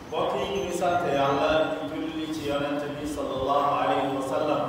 mbokk yi ñu ngi sant yàlla di julli ci yonent bi sallallahu alayhi wa sallam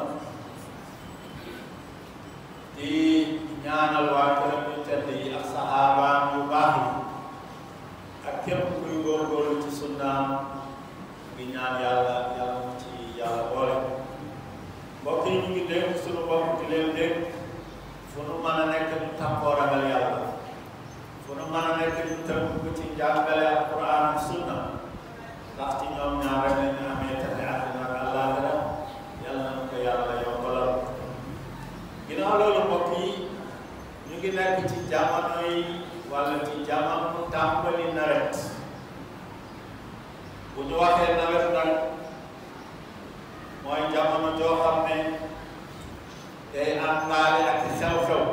di ñaanal waa këram yu tedd yi ak saxaabaam yu baax yi ak képp kuy góorgóorlu ci sunnaam di ñaan yàlla yàlla mu ci yàlla boole mbokk yi ñu ngi dégg suñu bopp di leen dégg fu nu mën a nekk ñu tàkkoo ragal yàlla fu nu mën a nekk ñu tënk ci njàngale alquran ak sunna ndax ci ñoom ñaar rek la ñu amee taxe àddina ak àllaaxira yàlla na ko yàlla yombalal ginnaaw loolu mbokk yi ñu ngi nekk ci jamono yi wala ci jamono tàmbali nawet bu ñu waxee nawet nag mooy jamono joo xam ne day àndaale ak xew-xew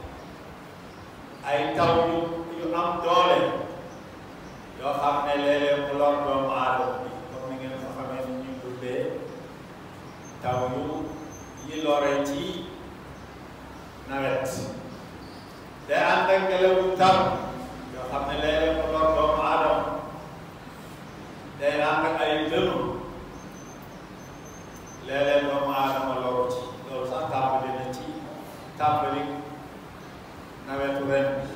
ay taw yu yu am doole yoo xam ne léeg-léeg mu lor doomu aadama bi comme ni ngeen ko xamee ni ñuy tuddee taw yu yi lore ci nawet day ànd ak ngelaw yu tar yoo xam ne léeg-léeg mu lor doomu aadama day ànd ak ay dënu léeg-léeg doomu aadama loru ci loolu sax tàmbali na ci tàmbali nawetu ren bi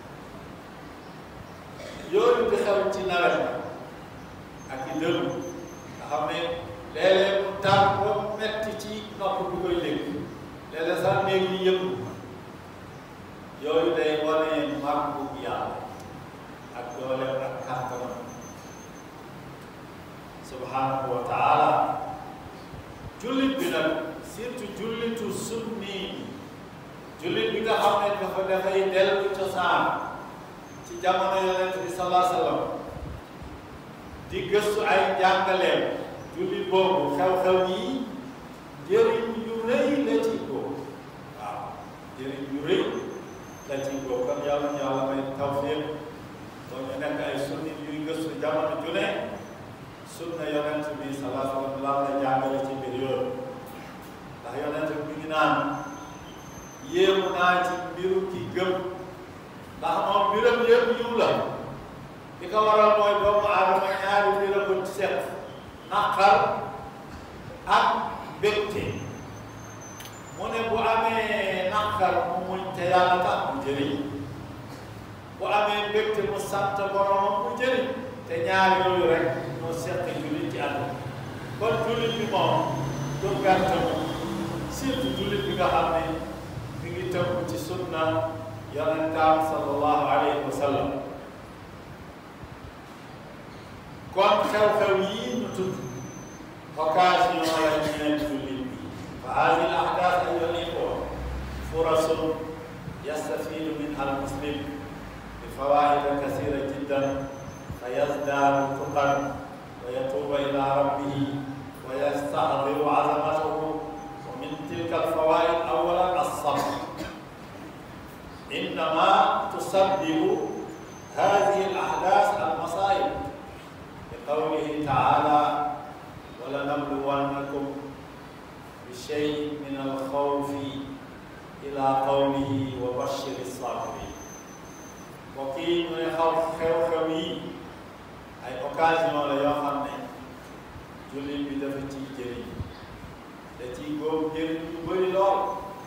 yooyu di xew ci nawet la ak i dënu nga xam ne léeg-léeg mu tar ba metti ci nopp bi koy dégg léeg-léeg sax néeg yi yëngu yooyu day wane màggu yàlla ak dooleem ak kàttanam subhanahu wa taala jullit bi nag surtout jullitu sunni jullit bi nga xam ne dafa dafay dellu cosaan ci jamono yonent bi salaa sallam di gëstu ay njàngaleem jullit boobu xew-xew yi njëriñ yu rëy la ci góob waaw njëriñ yu rëy la ci góob kon yàlla ñu yàlla may tawfiq kon ñu nekk ay sunni yuy gëstu jamono ju ne sunna yonent bi salaa sallam lan la jàngale ci mbir yooyu ndax yonent bi mi ngi naan yéemu naa ci mbiru ki gëm ndax moom mbiram yëpp yiw la li ko waral mooy doomu aadama ñaari mbir a ko seq naqar ak mbégte mu ne bu amee naqar mu muñ te yàlla tax mu jëriñ bu amee mbégte mu sant boromam mu jëriñ te ñaar yooyu rek ñoo seq jullit ci àdduna kon jullit bi moom du gàtt moom surtout jullit bi nga xam ne mi ngi tënku ci sunna yonentaam sallallahu alayhi wa sallam kon xew-xew yii ñu tudd occasion la ñeel jullit bi fa hadihi al ahdath ayyuha al ikhwa furasun yastafidu minha al muslim bi fawaida kasira jiddan fa yazdaadu tuqan wa yatuuba ila rabbihi wa yastahdiru azamatahu wa min tilka al fawaid awalan as-sabr إنما تسبب هذه الأحداث المصائب لقوله تعالى ولنبلونكم بشيء من الخوف إلى قوله وبشر الصابرين وكي من خوف خوفي أي occasion la yoo xam ne jullit bi dafa ciy jëriñ da ciy góob jëriñ yu bëri lool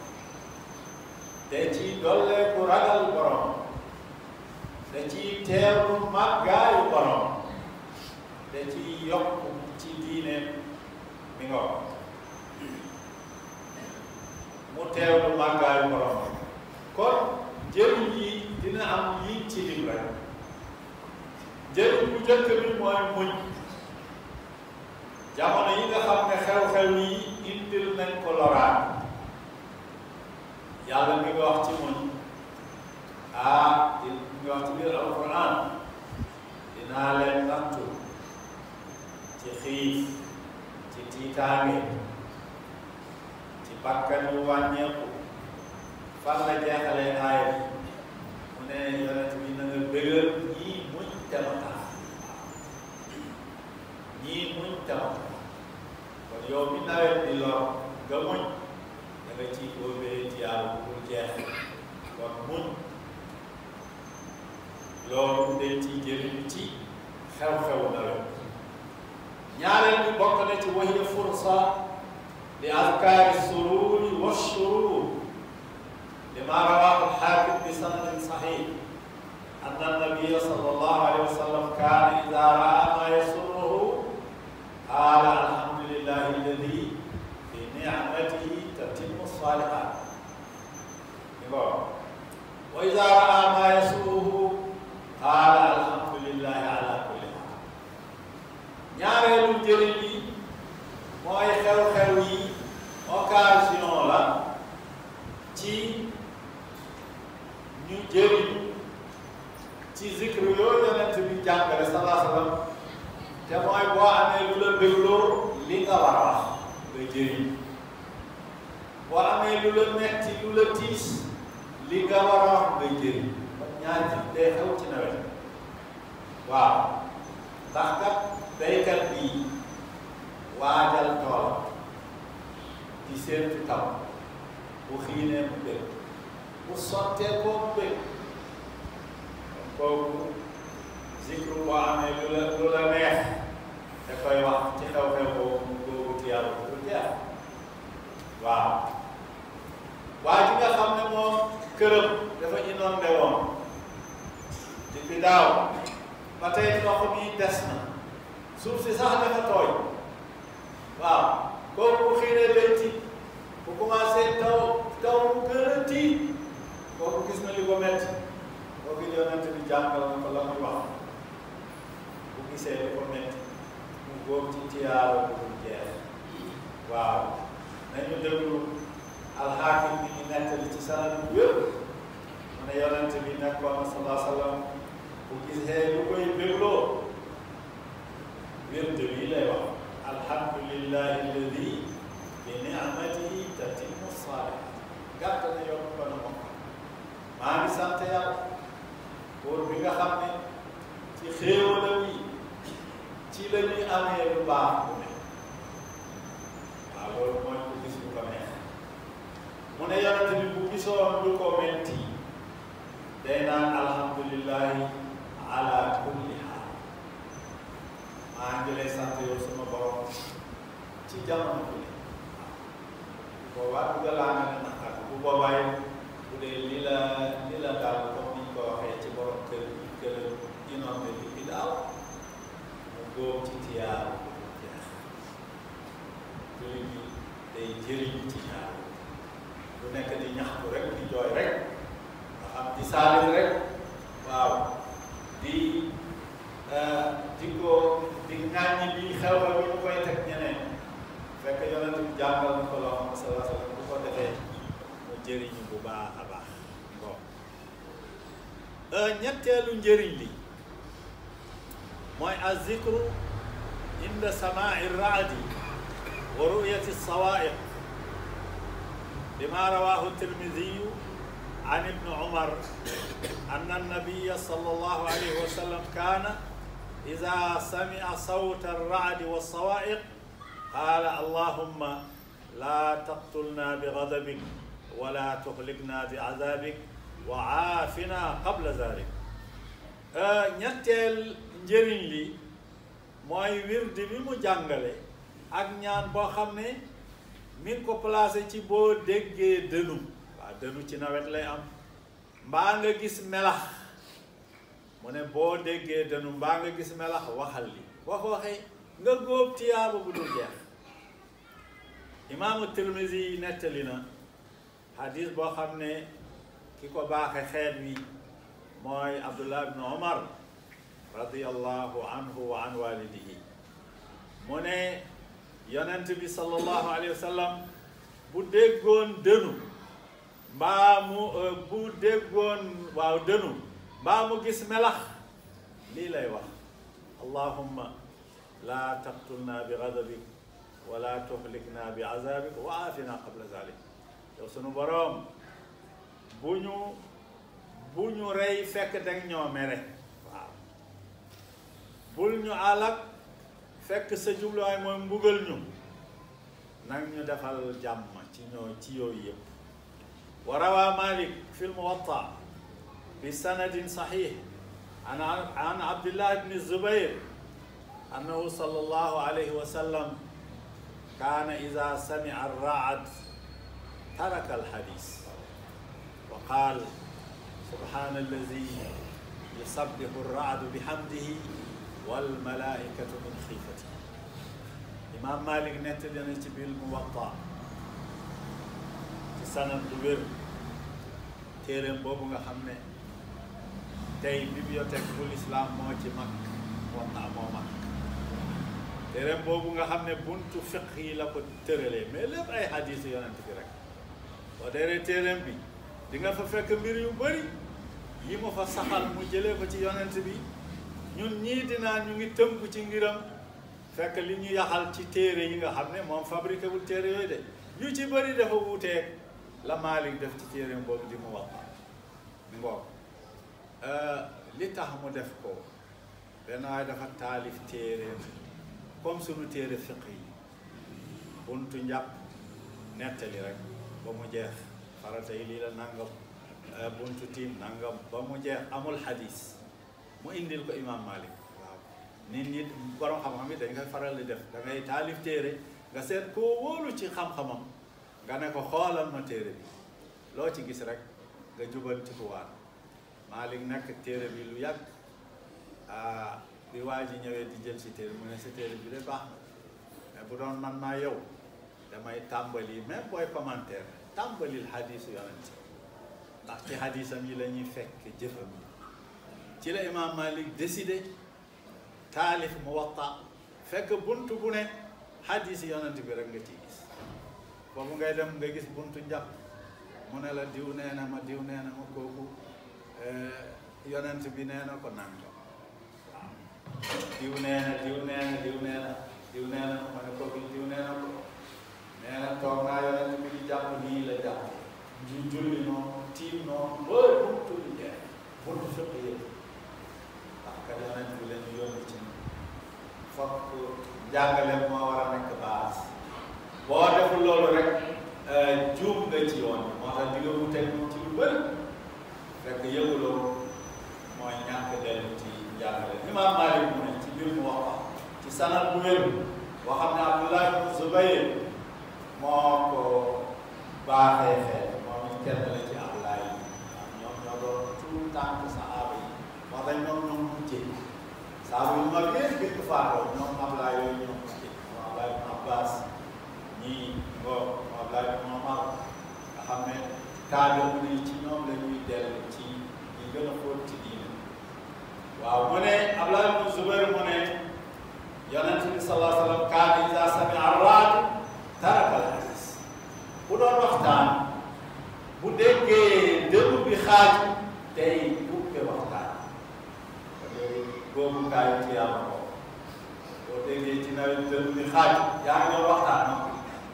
da ciy dolleeku ragal borom da ciy teewlu màggaayu borom da ciy yokk ci diine mi nga wax mu teewlu màggaayu borom kon njëriñ yi dina am yiñ ci lim rek njëriñ bu njëkk bi mooy muñ jamono yi nga xam ne xew-xew yi indil nañ ko loraan yàlla mi ngi wax ci muñ ah di mi ngi wax ci biir alquran dinaa leen nattu ci xiif ci tiitaange ci bakkan yu wàññeeku fan la jeexalee aaya bi mu ne yonent bi na nga bëggal ñii muñ temata ñii muñ temata kon yow mi nawet di lor nga muñ da nga ciy góobee ci yàlla bu dul jeex kon muñ loolu dañ ciy jëriñu ci xew-xewu nawet ñaareel bi bokk na ci wahiya fursa li azkaari sururi wa shurur lima rawahu alxaakim bi sanadin saxiix anna annabiya sallallahu alayhi wa sallam kaana ida raa ma yasurruhu qaala alhamdulillahi alladi fi nicmatihi tatimmu salihat wa ida raa ma yasurruhu qaala alhamdulillahi ala kulli haal ñaareelu njëriñ li mooy xew-xew yi occasion la ci ñu jëriñ ci zikru yooyu yonent bi jàngale salaa sallam te mooy boo amee lu la bégloo li nga war a wax nga jëriñ boo amee lu la metti lu la tiis li nga war a wax nga jëriñ kon ñaar ci day xew ci nawet waaw ndax kat baykat bi waajal tool di séentu taw bu xiinee mu bëgg bu sottee koo mu bëgg kooku zikru boo amee lu la lu la neex da koy wax ci xew-xew boobu boobu tiyaaru bu jeex waaw waa ji nga xam ne moom këram dafa inondé woon depuis daaw ba tey ndox mi des na suuf si sax dafa tooy waaw kooku bu xiinee day tiit bu commencé taw taw mu gën a tiit kooku gis na li ko metti kooku yonent bi jàngal na ko la muy wax bu gisee li ko metti mu góob ci tiyaaro bu dul jeex waaw nañu déglu alxaakim bi ñu nettali ci sanad bu wér mu ne yonent bi nekkoon na salaa sallam bu gisee lu koy bégloo wérde bi lay wax alhamdulillahi alladi bi ni'matihi tatimmu saalihaat gàtt na yoon ko na moom maa ngi sant yàlla pour bi nga xam ne ci xéewalam yi ci la ñuy amee lu baax bu ne waaw loolu mooy ku gis lu ko neex mu ne yonent bi bu gisoon lu ko metti day naan alhamdulillahi ala kulli haal maa ngi lay sant yow sama borom ci jamono bu ne boobaa du galaa nga ne naqar bu boobaay bu dee li la li la daal comme ni ñu ko waxee ci borom kër gi kër inondé bi bi daaw mu góob ci tiyaaru bu jeex julli bi day jëriñ ci ñaar du nekk di ñaxtu rek di jooy rek nga xam di saalit rek waaw di di ko di ŋàññi bi xew xew bi ñu koy teg ñeneen fekk yonent bi jàngal na ko loo xam ne salaa sallam bu ko defee mu jëriñu bu baax a baax bon ñetteelu njëriñ li mooy azikru inda samaai raadi wa ruyati sawaiq lima rawahu tirmidiyu an ibni umar anna annabiya sallallahu alayhi wa sallam kaana ida samia sawta arradi walsawaiq qaala allahumma laa taqtulna bigadabik wala tuxlikna biazabik wa aafina qabla zalik ñetteel njëriñ li mooy wirdi bi mu jàngale ak ñaan boo xam ne mi ngi ko placé ci boo déggee dënu waaw dënu ci nawet lay am mbaa nga gis melax mu ne boo déggee dënu mbaa nga gis melax waxal li wax waxee nga góob tiyaaba bu dul jeex imaamu Tirmisi nettali na hadis boo xam ne ki ko baaxe xeet wi mooy Abdullah ibn Omar radiyallahu anhu wa an walidihi mu ne yonent bi sallallahu alayhi wa sallam bu déggoon dënu mbaa mu bu déggoon waaw dënu mbaa mu gis melax lii lay wax allahumma laa taqtulna bi gadabik wala tuhlikna bi azabik wa aafina qabla zalik yow sunu boroom bu ñu bu ñu rey fekk dang ñoo mere waaw bul ñu alak fekk sa jubluwaay mooy mbugal ñu nag ñu defal jàmm ci ñoo ci yooyu yëpp wa rawa malik fi lmuwatta bi sanadin saxix an an abdillah ibni zubair أنه صلى الله عليه وسلم كان إذا سمع الرعد ترك الحديث وقال سبحان الذي يسبح الرعد بحمده والملائكة من خيفته إمام مالك نتدنا بالموطأ ci sanam bu wér téeréem boobu nga xam ne tey bibliothèque bu l'islam moo ci mag Muwatta moo mag téeréem boobu nga xam ne buntu fiq yi la ko tëralee mais lépp ay hadis yonent bi rek boo deeree téeréem bi di nga fa fekk mbir yu bëri yi mu fa saxal mu jëlee ko ci yonent bi ñun ñii dinaa ñu ngi tënku ci ngiram fekk li ñu yaxal ci téere yi nga xam ne moom fabriqué wul téere yooyu de yu ci bëri dafa wuuteeg la Maalik def ci téeréem boobu di mu wax ngoog li tax mu def ko benn waaye dafa taalif téeréem comme sunu téere fiq yi buntu njàpp nettali rek ba mu jeex farata yi lii la nangam buntu tiim nangam ba mu jeex amul xadis mu indil ko imam Malik waaw nit ñi borom xam-xam yi dañ koy faral di def da ngay taalif téere nga seet koo wóolu ci xam-xamam nga ne ko xoolal ma téere bi loo ci gis rek nga jubal ci kuwaat Malik nekk téere bi lu yàgg ah bi waa ji ñëwee di jël si téere mu ne sa téere bi de baax na mais bu doon man maa yow damay tàmbali même booy commentaire tàmbalil xadisu yonent ndax ci xadisam yi la ñuy fekk jëfam yi ci la imam Malik décidé taalif Muwatta fekk buntu bu ne xadis yonent bi rek nga ciy gis boobu ngay dem nga gis buntu njàpp mu ne la diw nee na ma diw nee na ma kooku yonent bi nee na ko nangam waaw diw nee na diw nee na diw nee na diw nee na ma ne kooku diw nee na ko nee na toog naa yonent bi di jàpp nii la jàpp ñu julli noonu tiim noonu ba buntu bi jeex buntu fépp yëpp ndax ka yonent bi leen yónni ci fokk njàngale moo war a nekk base boo deful loolu rek juum nga ci yoon bi moo tax di nga wuteeg moom ci lu bëri fekk yëguloo mooy ñàkk dellu ci njàngale Imaam Maalik mu ne ci biir mu wax ci sanad bu wér boo xam ne Abdullah ibn Zubayr moo ko baaxee xeet moom it kenn la ci Abdullah yi ñoom ñoo doon tout tànk sahaaba yi wax dañ ñoom ñoom mujjee sahaaba yu mag yéen bi ñu faatoo ñoom Abdullah yooyu ñoom mujjee moom Abdullah ibn Abbas ñii ngoo moom Abdullah ibn Umar nga xam ne kaaga mu ne ci ñoom la ñuy dellu ci ñi gën a xóot ci diine waaw mu ne Abdullah ibn Zubayr mu ne yonent bi sallallahu alayhi wa sallam kaana iza sami'a ar-ra'd taraka al-hadis bu doon waxtaan bu déggee dënnu bi xaaj tey bukke waxtaan boobu kaayu ci yàlla ko boo déggee ci nawet dënnu bi xaaj yaa ngi doon waxtaan noppi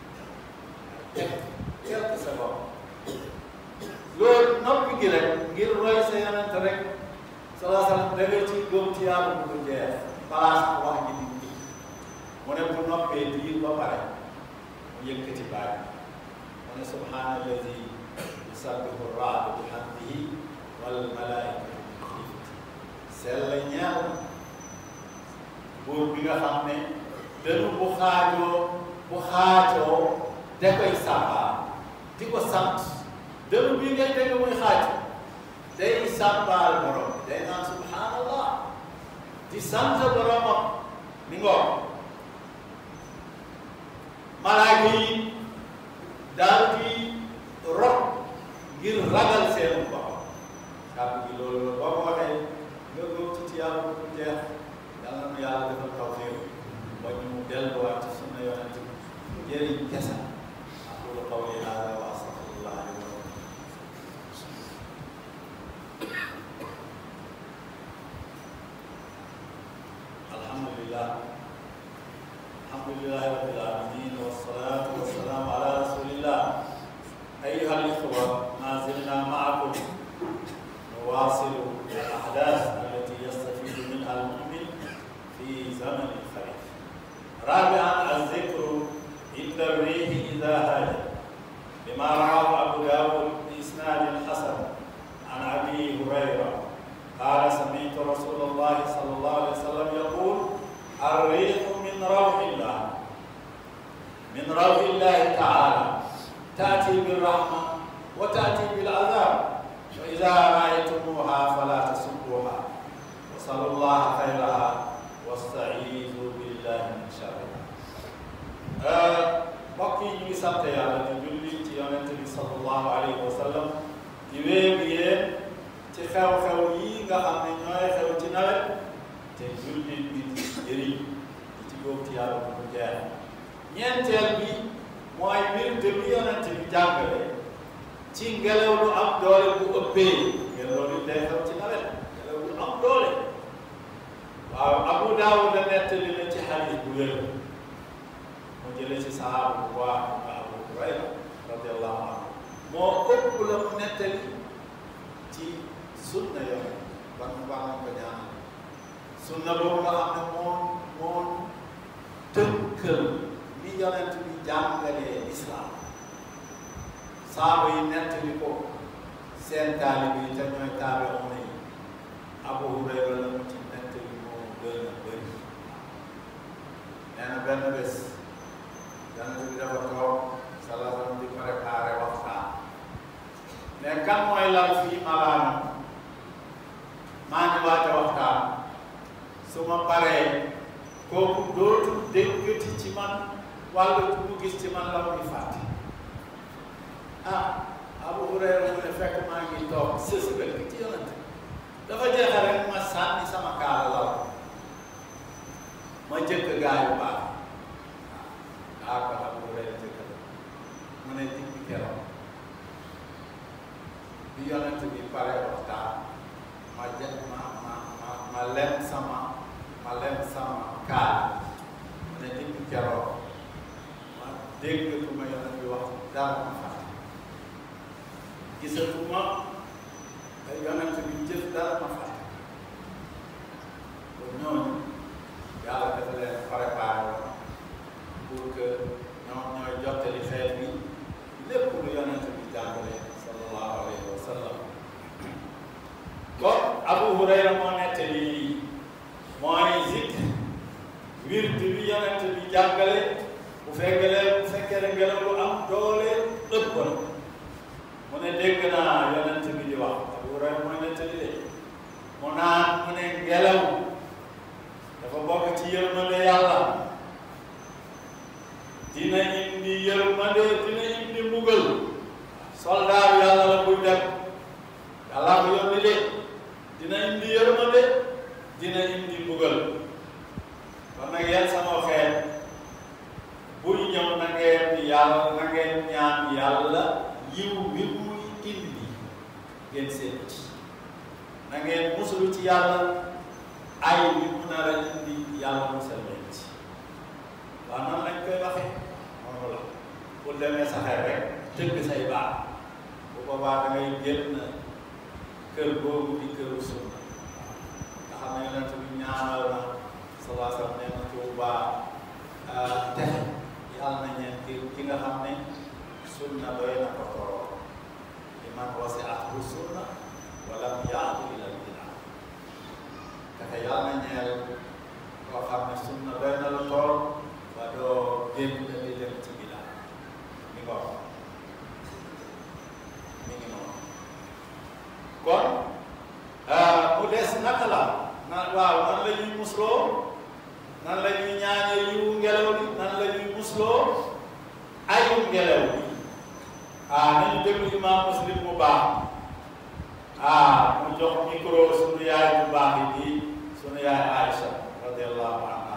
quelque seconde loolu noppi gi rek ngir roy sa yonent rek sallallahu alayhi wa sallam da nga ci góob ci yàlla bu ko jeex place wax ji di ji mu ne bu noppee diir ba pare mu yëkkati baat mu ne subhaana alladi yusabbihu raadu bi hamdihi wal malaikatu min xiifati sell ñeel buur bi nga xam ne dënu bu xaajoo bu xaajoo da koy sàmbaal di ko sant dënu bi ngay dégg muy xaaj day sàmbaal borom day naan subhaanallah di sant boromam mi ngoog malaaka yi daal di rot ngir ragal seen borom kàddu gi loolu boo ko waxee nga góob ci ci yàlla bu jeex yàlla na yàlla defal tawfiq ba ñu delluwaat ci sunna yonent bi jëriñ kese aqulu qawli hada wa astaghfirullah li wa lakum alhamdulillah alhamdulillah rabbil alamin wassalatu wassalamu ala rasulillah أيها الإخوة ما زلنا معكم نواصل الأحداث التي يستفيد منها المؤمن في زمن الخريف. رابعا الذكر عند الريح إذا هاجت لما رواه أبو داود بإسناد حسن عن أبي هريرة قال سمعت رسول الله صلى الله عليه وسلم يقول الريح من روح الله من روح الله تعالى تأتي بالرحمة وتأتي بالعذاب فإذا رأيتموها فلا تسبوها وصلوا الله خيرها واستعيذوا بالله من شرها mbokk yi ñu ngi sant yàlla di julli ci yonent bi sallallahu alayhi wa sallam di wéegu yéen ci xew-xew yi nga xam ne ñooy xew ci nawet te jullit bi di jëriñ di ci góob ci yàlla bu mu jeex ñeenteel bi mooy wirde bi yonent bi jàngale ci ngelaw lu am doole bu ëppee ngelaw lu day xew ci nawet ngelaw lu am doole waaw Abu Daawuda nettali na ci xadiis bu wér mu jëlee ci sahaaba bu baax nga Abu Hurayra radiallahu anhu moo ëpp la mu nettali ci sunna yoon ban baax na ko ñaanal sunna boobu nga xam ne moom moom tënkal ni yonent bi jàngalee islam saaba yi nettali ko seen taalibe yi te ñooy taabe ona yi Abu Hurayra la mu ci nettali moo gën a bëri nee na benn bés yonent bi dafa toog salaam di préparé waxtaan mais kan mooy lal fii malaanam maa ngi waaj a waxtaan su ma paree kooku dootul déggati ci man walla mu gis ci man la muy fàtte ah Abu Hurayra mu ne fekk maa ngi toog sës bëgg ci yonent dafa jeexal rek ma sànni sama kaala lal ma jëkk gaa yu baax ah ko Abu Hurayra jëkk mu ne digg keroog bi yonent bi pare waxtaan ma jë ma ma ma ma lem sama ma lem sama kaal mu ne digg keroog ma dégg ku ma yonent bi wax dara ma fàtte gisatuma yonent bi jëf dara ma fàtte kon ñooñu yàlla dafa leen préparé woon pour que ñoom ñooy jottali xeet bi lépp lu yonent bi jàngale sallallahu alayhi wa sallam kon Abu Hurayra moo nettali lii mooy zikr wird bi yonent bi jàngale bu fekkee bu fekkee ne ngelaw lu am doole ëpp na mu ne dégg naa yonent bi di wax Abu Hurayra mooy nettali de mu naan mu ne ngelaw dafa bokk ci yërmande yàlla dina indi yërmande dina indi mbugal soldaar yàlla la buy dem yàlla ko yónni de dina indi yërmande dina indi mbugal kon nag yéen sama xeet buy ñëw na ngeen yàlla na ngeen ñaan yàlla yiw bi muy indi ngeen seen ci na ngeen musulu ci yàlla ay bi mu nar a indi yàlla musal leen ci waaw nan lañ koy waxee moom la pour demee sa xel rek tëgg say baax bu boobaa da ngay génn kër boobu di këru sunna nga xam ne yonent bi ñaanal na salaa sallam nee na Tuuba texe yàlla na ñeen ki ki nga xam ne sunna doy na ko toroo li man wasi'athu sunna wa lam ya'du ila al-bid'a texe yàlla na ñeel koo xam ne sunna doy na la tool ba doo génn di dem ci bid'a mi ko mi ngi noonu kon mu des naka la na waaw nan la ñuy musloo nan la ñuy ñaanee yiwu ngelaw li nan la ñuy musloo ayu ngelaw li ah nañu déglu imam muslim mu baax ah mu jox micro sunu yaay bu baax yi di sunu yaay Aïcha radiallahu anha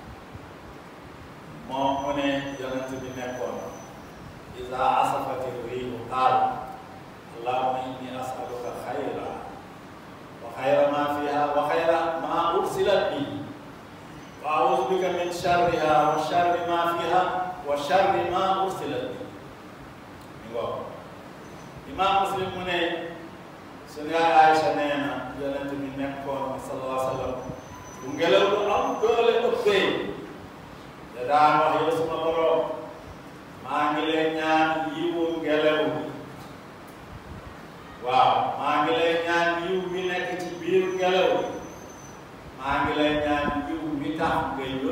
moom mu ne yonent bi nekkoon iza asafati riihu qaal allahumma inni as'aluka xayra wa xayra ma fiha wa xayra ma ursilat bihi wa a'udhu bika min sharriha wa sharri ma fiha wa sharri ma ursilat bihi mi ngo imam muslim mu ne sunu yaay Aïcha nee na yonent bi nekkoon sallallahu alayhi wa sallam bu ngelaw lu am doole ëppee da daan wax yow suma borom maa ngi lay ñaan yiwu ngelaw bi waaw maa ngi lay ñaan yiw bi nekk ci biir ngelaw bi maa ngi lay ñaan yiw bi tax ngay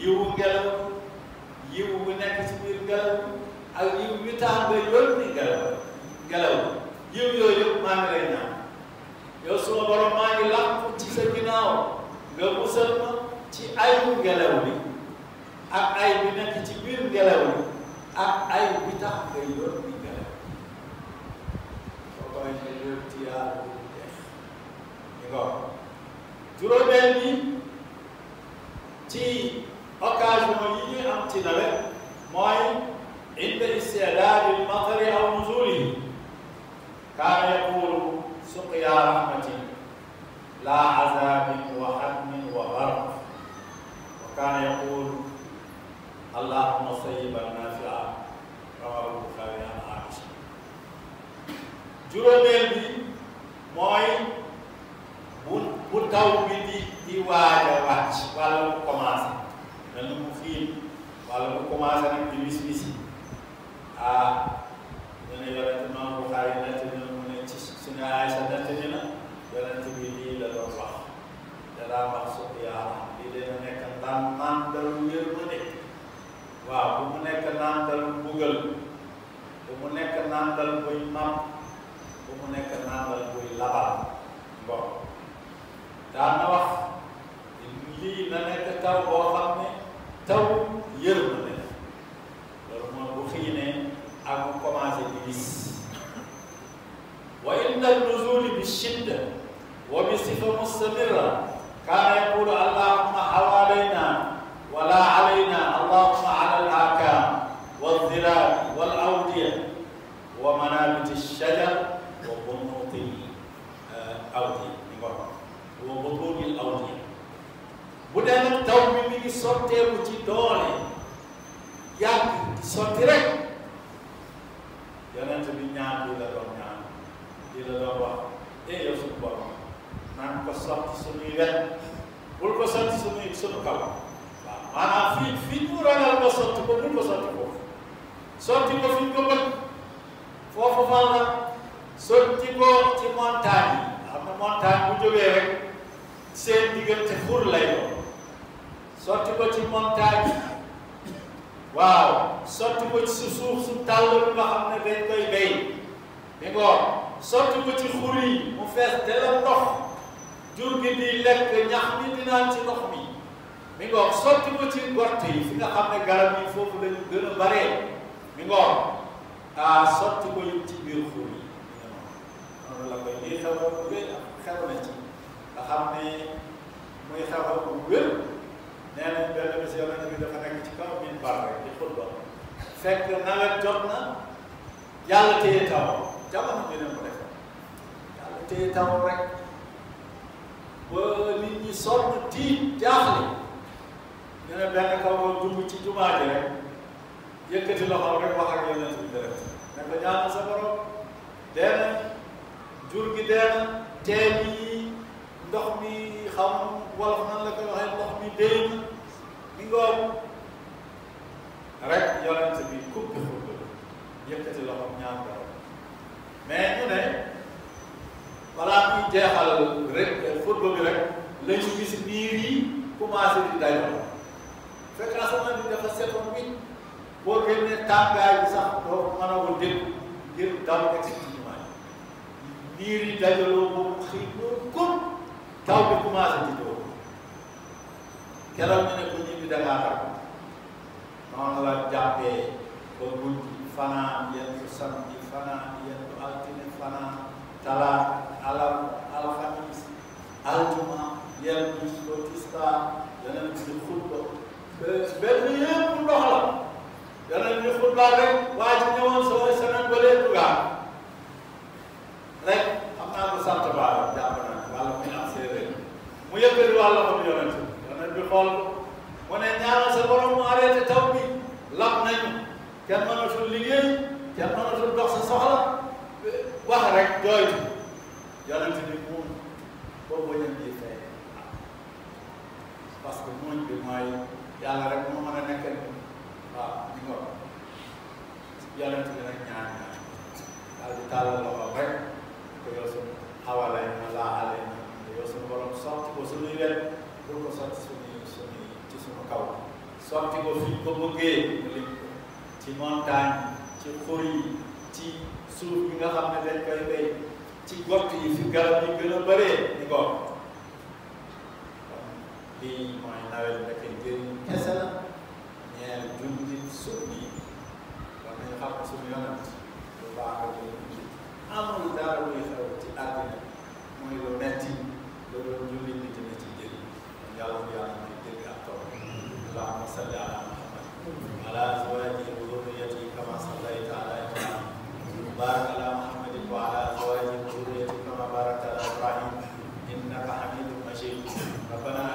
yiwu ngelaw yiwu bu nekk ci biir ngelaw ak yiw wi tax nga yónni ngelaw ngelaw yiw yooyu yëpp maa ngi lay ñaan yow suma borom maa ngi làqu ci sa ginnaaw nga musal ma ci ayu ngelaw li ak ay bi nekk ci biir ngelaw li ak ay bi tax nga yónni ngelaw soo koy ne yóbbu ci yàlla bu jeex ñu ko juróomeel bi ci occasion yi ñuy am ci nawet mooy inda istidaadi lmatari aw nuzulihi kaana yaqulu suqya rahmatin la azabin wa hadmin wa barq wa kaana yaqulu allahumma sayyiban nafia rawahu buxaari an aisha juróomeel bi mooy bu bu taw bi di di waaj a wàcc wala mu commencé mel ni mu xiin wala mu commencé nag di wis wisi ah ñu ne yonent Imaam Buxaari nett na mu ne ci suñu Aysa nett ni na yonent bi lii la doon wax danaa wax suq yaa lii dana nekk naan nàndalu yërmande waaw bu mu nekk nàndalu mbugal bu mu nekk nàndal buy mam bu mu nekk nàndal buy labal bon daan na wax lii na nekk taw boo xam ne taw yërmande loolu mooy bu xiinee ak mu commencé di gis wa inda nuzuli bi shidda wa bi sifa mustamirra kaana yaqulu allahumma hawalayna wala alayna allahumma ala al akam والذراع والأودية ومنابت الشجر وبنوط الأودية وبطون الأودية bu dee nag taw bi mi ngi sotteeku ci doole yàgg di sotti rek yonent bi ñaan bi la doon ñaan di la doon wax eh yow suñu borom naan ko sotti suñuy wet bul ko sotti suñuy suñu kaw waaw maanaam fii fii ñu ragal ko sotti ko bul ko sotti foofu sotti ko fi ñu ko bëgg foofu fan la sotti ko ci montagne yi xam na montagne bu jógee rek seen diggante xur lay doon sotti ko ci montagne waaw sotti ko ci suuf su tàll bi nga xam ne dañ koy béy mi ngoor sotti ko ci xur yi mu fees dela ndox jur gi di lekk ñax mi di naan ci ndox mi mi ngoor sotti ko ci gort yi fi nga xam ne garab yi foofu lañu gën a baree mi ngoor ah sotti ko yëpp ci biir xur yi noonu la koy lii xew bu wér xew na ci nga xam ne muy xew bu wér nee nañ benn bés yonent bi dafa nekk ci kaw min bar rek di xutba fekk nawet jot na yàlla téye taw jamono bi ne mu def yàlla téye taw rek ba nit ñi sonn tiit jaaxle ñu ne benn kaw ba dugg ci jumaa ji rek yëkkati loxo rek wax ak yonent bi direct ne ko ñaanal sa borom dee na jur gi dee na teen yi ndox mi xam wolof nan la koy waxee ndox mi dee na mi ngoom rek yonent bi kubbi xutba yëkkati loxo ñaan borom mais ñu ne balaa muy jeexal rek xutba bi rek la ñu gis niir yi commencé di dajoo fekk asamaan bi dafa setoon bi boo génnee tàngaay bi sax doo mën a ko dégg ngir daw egg ci jumaa yi niir yi dajaloo boobu xëy loolu comme taw bi commencé di doo keroog ñu ne ko ñibbi Dakar ak noonu la jàppee ba guddi fanaan yendu samedi fanaan yendu altine fanaan talaata alam alxamis aljuma yendu ba tisbaar yeneen bi di xutba benn yëpp ndox la yeneen bi xutba rek waa ji ñëwoon soo semaine ba lee dugaan rek xam naa ko sant baara jàpp naa wàlla muy am séeréer mu yëkkati wàlla ko bi yonent yonent bi xool ko mu ne ñaanal sa borom mu arrêté taw bi lab nañu kenn mënatul liggéey kenn mënatul dox sa soxla wax rek jooytu yonent bi moom boobu bañam ji fay parce que muñ bi mooy yàlla rek moo mën a nekk waaw ñu nga yonent bi rek ñaan ñaan daal di tàllal loxo rek ko yow suñu xawalay na laa alay na yow suñu borom sotti ko suñuy wet bul ko sotti suñuy suñuy ci suñu kaw sotti ko fi ñu ko bëggee mu lim ko ci montagne ci xur yi ci suuf bi nga xam ne dañ koy béy ci gott yi fi garab yi gën a bëree di gott kon lii mooy nawet nekk njëriñ kese la ñeel jullit sunni war nañu xam suñu yonent lu baax ak lu amul dara luy xew ci àddina mooy lu metti loolu jullit bi dina ci jëriñ kon yàlla bu yàlla may dégg ak tool allahumma salli ala muhammad ala azwajihi wa dhurriyyatihi kama sallayta ala ibrahim barik ala muhammadin wa ala azwajihi wa dhurriyyatihi kama barakta ala ibrahim innaka hamidun majid rabbana